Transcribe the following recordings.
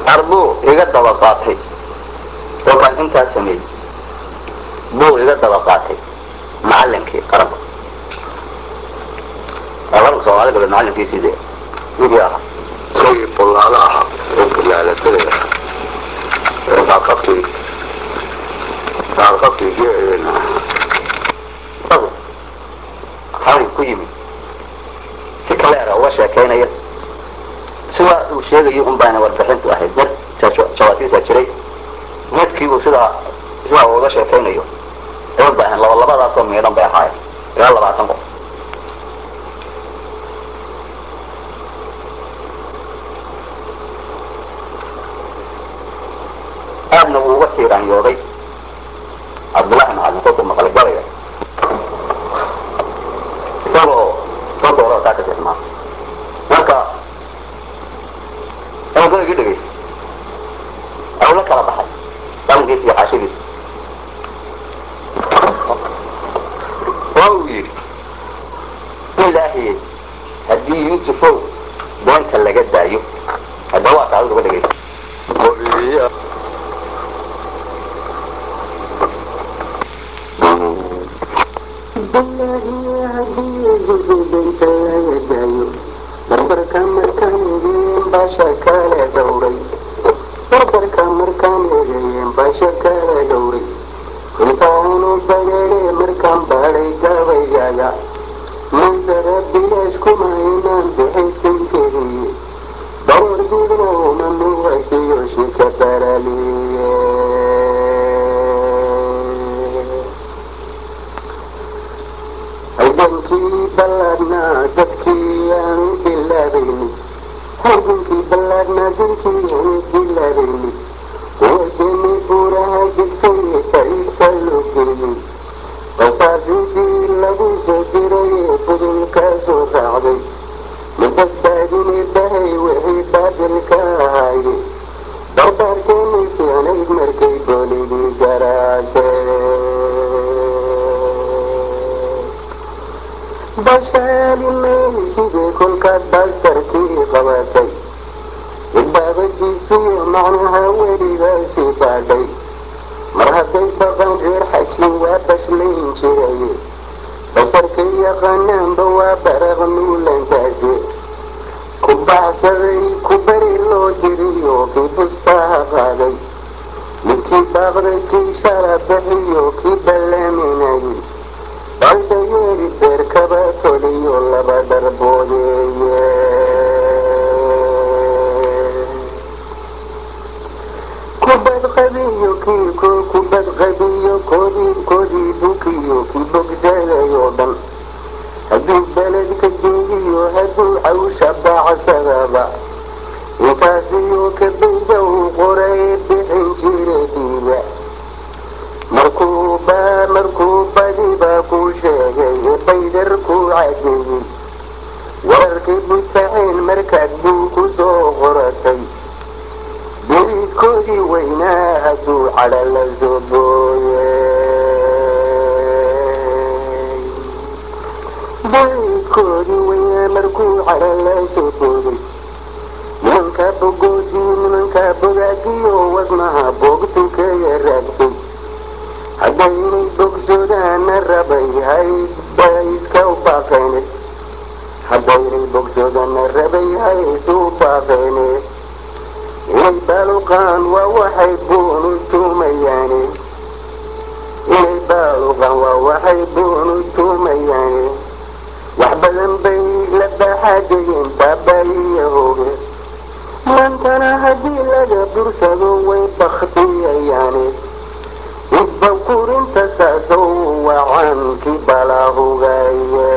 arbuu iga daba qaatay kolkaan intaas sameeyey buu iga daba qaatay macalinkii qaranka qaranka soomaalida gabdhe macalinkiisii dee wixii ahaa isagii bullaalo ahaa oo bullaalatada ee qaaqabkii qaaqabkii geedeena isagu xalin ku yimid si kaleera uga sheekaynaya sidaa uu sheegayo un baana warbixintu ahayd mid jawaasiisa jiray midkii uu sidaa sidaa uu uga sheekaynayo ay u baahan laba labadaasoo miidhan bay ahaayeen ilaa labaatan qof aadna wuu uga tiiraanyooday cabdullaahi macalin kolkuu maqlay galaya isagoo kolka hore taa ka tirmaa marka inuu galigii dhegay awla kala baxay qalinkiisa iyo xaashidiisa waa uu yidhi ilaahi haddii yuusufow beenta laga daayo hadda waa taadid uga dhegaysa Bolivia. barbarka markaan eegeen baasha kala dhowray barbarka markaan eegeen baasha kala dhowray intaanu bagare markaan baadhay gabaygaga mansara bilaash kuma inaan bixintankeliye baroor gudna uma muuqatiyo shika baraliye halgankii ballaadhnaa dadkii aanu bilaabayni halgankii ballaadhnaa dadkii aanu bilaabayni wadani buuraha degtay faiista loo geeyey qasaasintii lagu soo diray ee budulkaa soo raacday ma badbaadine bahay wixii baadilka ahaaye barbaarkeeni fiicnayd markay boligii garaaceen bashaalimayni sidii kolkaad baastarkii qabatay ilbaabadiisiiyo macnaha welibaasii baadhay mar hadday baqan reer xajin waa bashlayn jiraye basarka yaqaanaanba waa baraq nuulantaasi ku baxsaday ku beri loo diriyo kii bustaha qaaday midkii baaqday kii shala bixiyo kii ballaaminayay baldayeeri beerkaba toliyo laba dharboodeeye kubad qabiyo kii ko kubad qabiyo koodii koodii bukiyo kii bogsaday oo dhan hadduu beledka joogiyo hadduu cawsha baacsadaba intaasiyo kabayda uu qoray bixin jira dhiiga markuu ba markuu badiba ku sheegay baydar ku cadeeyey wararkii butaxeen markaad buu ku soo qoratay beriidkoodii weynaa hadduu cadha la soo booyey beriidkoodii weynaa markuu cadha la soo booday nimanka bogoodii nimanka bogaadiyo wadnaha boogtu kaga raagtay haddaynay bogsoodaana rabay haysba iska u baaqeene haddaynay bogsoodana rabay hays u baaqeene inay baaluqaan waa waxay buunu tuumayaane inay baaluqaan waa waxay buunu tuumayaane wax badan bay la baaxaadayeen baabaayiyahooge maantana haddii laga bursado way baktiyayaane isbawkurinta saasow wacankii balaahugaye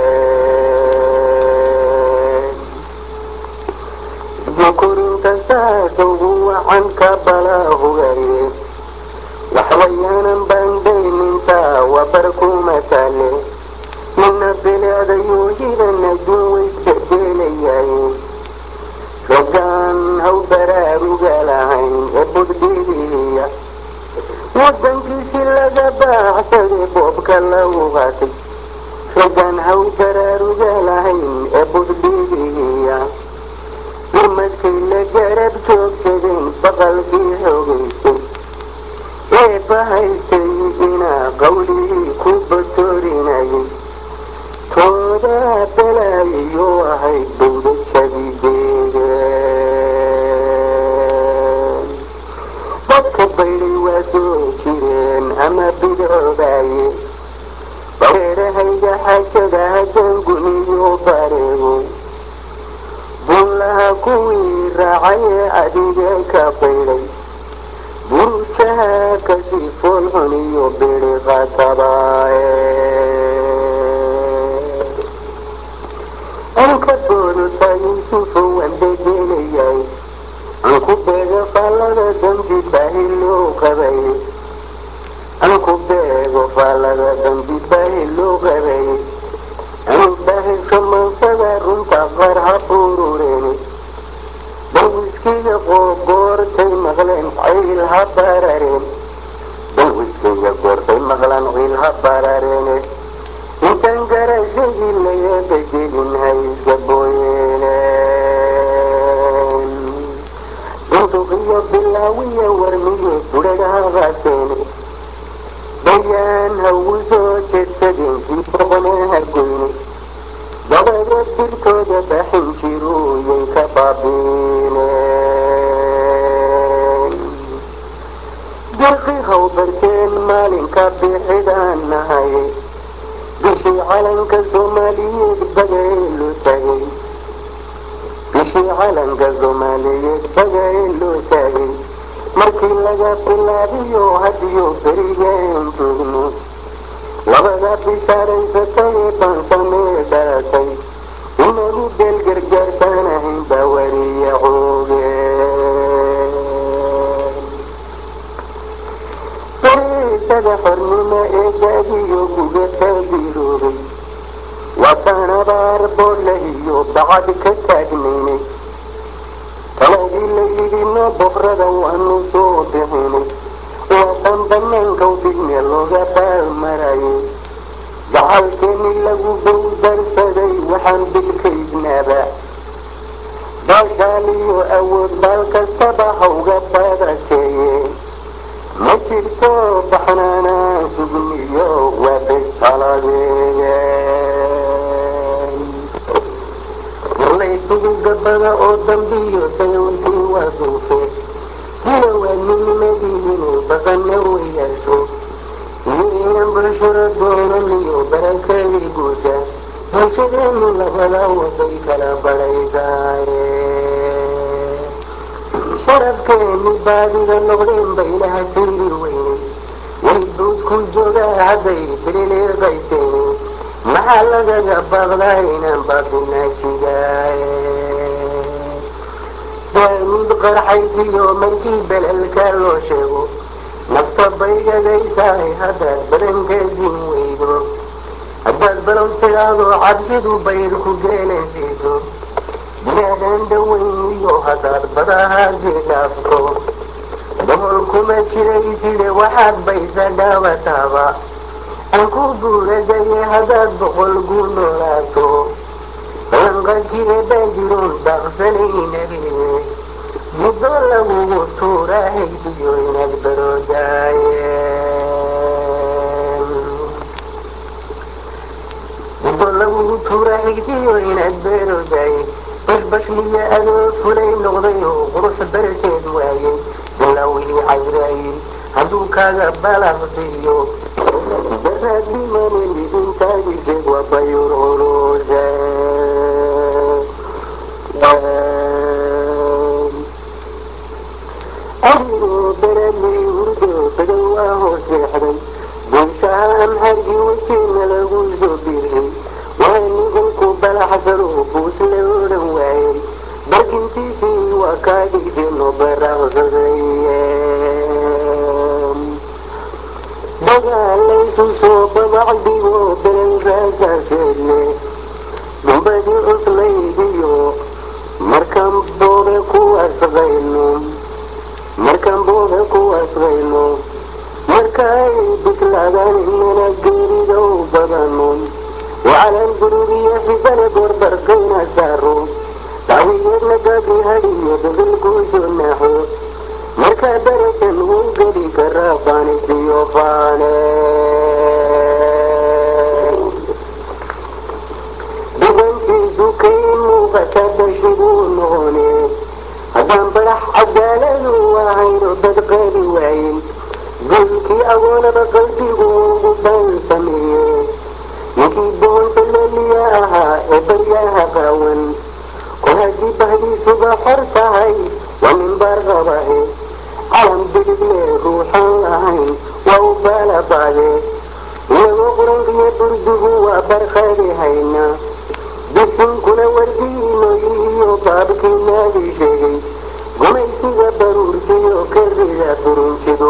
isbawkurinta saasow wacanka balaahugaye waxwayaanan baandayninta wabarkuma taale mina bilicdayuu hidan adduun waysbedelayaye rogaan haw baraaruga lahayn ee budbidiya wadankiisi laga baaxsaday boobka lagu qaatay rogaan haw baraaruga lahayn ee budbidiya urmadkay la garab joogsadeen boodaaye bareerahayga xajada haddaan guniyo bareego bullaha kuwii raacayee adiga ka baydhay burujaha kasii foolxun iyo biri qatabaaye anka boodota yuusufu waan bedelayay anku beego faallada dambi baahi loo qabay anku beego faallada dambi baahi loo qabay anu baahiso mansada runta qaar ha burureen balwiskiga goortay maqleen ciil ha barareen balwiskiga goortay maqlaan ciil ha barareene intaan garashadii laga bedelin ha iska booyeeneen bunduqiyo bilaawiya warmiyo budhadha qaateene bayaan hagu soo jeedsadeen kii boqone ha goyne dabadeed birtooda baxin jiruuyay ka baabiineen dirqi haw barteen maalinka bixidaan nahay bishii calanka soomaaliyeed bagaelo taagay bishii calanka soomaaliyeed bagaelo taagay markii laga bilaabiyo hadiyo berigaan joogno labada bishaaraysatay ee bansamee dhalatay inagu beel gargaartaan ahayn baa wariya xoogeen beriisada xornimo ee gaadiyo guga taabiroobay wataan abaar boole iyo bacad ka taagnaynay taladii la yidhi no boqrada waanu soo bixinay waatan banaanka u dhigne looga baalmarayay gacalkeeni lagu bowdarsaday waxaan bilkaydnaaba baashaal iyo awood baal kastaba hawga badakeeye ma jirto baxnaanaa sugniyo waa bestaladeeyeen laysugu gabada oo dambiyo dayowsii waa duufe hila waa nimadii inuu baqana weyaasho iyo inan bulshada doonan iyo barakadii guusha bulshadeenu labada waday kala badhaydaaye sharafkeeni baadida noqdeen baylaha tiri weynay way buudku joogaa hadday biriliiqayseeni maxaa lagaga baaqdaa inaan baabinaa jigaaye daamid qarxaysiyo markii belalka loo sheego nafta baygadaysaay haddaad badankeesin weydo haddaad balow tidaado cabsidu bayr ku geenaysiiso binaadan dhaweyn iyo haddaad badahaasi dhaafto gobol kuma jirayside waxaad baysa dhaawataaba aan ku buuradaye haddaad boqol gu noolaato balanqadkii baajiroon daaqsanaynabine muddo lagugu tuuraa haysiyo inaad baroodaayen muddo lagugu tuuraa haysiyo inaad baroodaaye bashbashliya adoo fulay noqday oo qurux barkeed waayey bilawii cayraayin hadduu kaaga balaqsiiyo daraad dhimanin idintaagise waa bayur culuse adigoo beradlii hurdo badow waa hooseexday buushaha amxargii wejina lagu soo biirsay waa niganku balaxsado buus la odhan waayey barkintiisii waa kaa dhigdeenoo baraqsaday dagaalaysu soo babacdigo belel raasaaseedle dumbadii cuslaydiyo markaan boobe ku asqayno markaan boobe ku asqayno markaay bislaadaan inana geeridow badano wacalan gururiyo xibale gorbarkayna saaro dacwiyadna gabi hadiyo dabilkuuso naaxo markaa darajan wuu geli karaa faanisiyo faane dugantiisu kay muuqata dashiguu noqone haddaan badax cadaaladu ahayno dad qaadi waayin gulkii agoonaba qalbigu ugu baansameeye ninkii boonta leliya ahaa ee baryaha qaawan kol haddii bahdiisuba xor tahay waa nin baarqabahe calan bidigle ruuxaan lahayn waa u baalabaade iyagoo qurankiyo burdigu waa barqaadi hayna bisinkuna wardiinooyihiyo baabkii naagii sheegay gumaysiga baruurtiyo karida burunjidu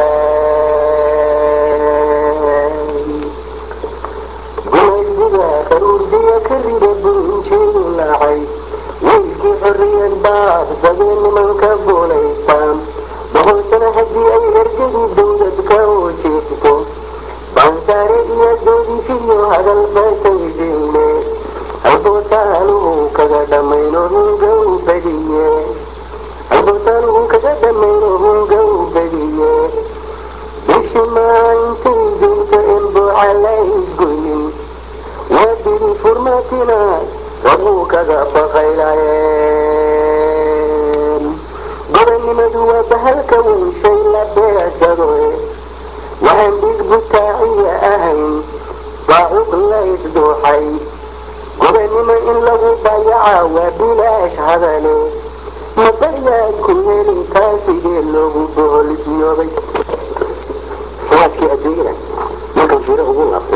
laceen gumaysiga baruurtiyo karida burunjidu lacay wiilkii xorriyad baabsadee nimanka buulaystaan boqolsana haddii ay ergadii dawladka oo jeegto baansaare iyo doodifiyo hadal baataydiine halbootaaluhu kaga dhammayno hunga u badiye halbootaaluhu kaga dhammayno hunga u badiye bishimaa intay joogto enbooca la isgoynin waa bidi furmatina waduu kaga baqaylayeen gobonnimadu waa bahalka weyn shay la beegsado waxaan dhig butaaciya ahayn baacuq la isdooxay gobonnimo in lagu dayaca waa bilaash hadale ma baryaad ku heli taasigee loogu boholbiyoobay sanadkii adduunyada markan fiiro ugu laabtay